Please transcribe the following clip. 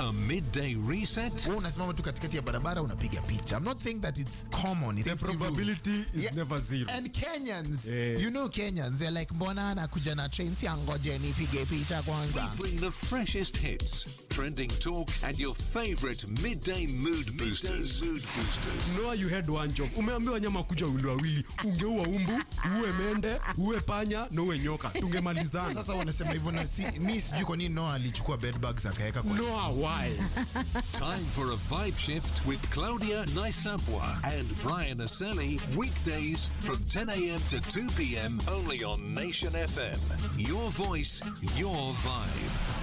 A midday reset? wewe unasimama tu katikati ya barabara unapiga picha i'm not saying that it's common it's The probability is Yeah. never zero. and kenyans Eh. you know kenyans they're like mbona anakuja na train si angoje nipige picha kwanza Bring the freshest hits, trending talk, and your favorite midday mood boosters. mood boosters. Noah, you had one job. Umeambiwa nyama kuja wili wawili, ungeua umbu, uwe mende, uwe panya na uwe nyoka, tungemalizana. sasa wanasema hivyo na si, mi sijui kwa nini noa alichukua bedbugs akaweka kwa Noah, why? Time for a vibe shift with Claudia Naisapwa and Brian Aseli. Weekdays from 10 a.m. to 2 p.m. only on Nation FM. Your voice, your vibe.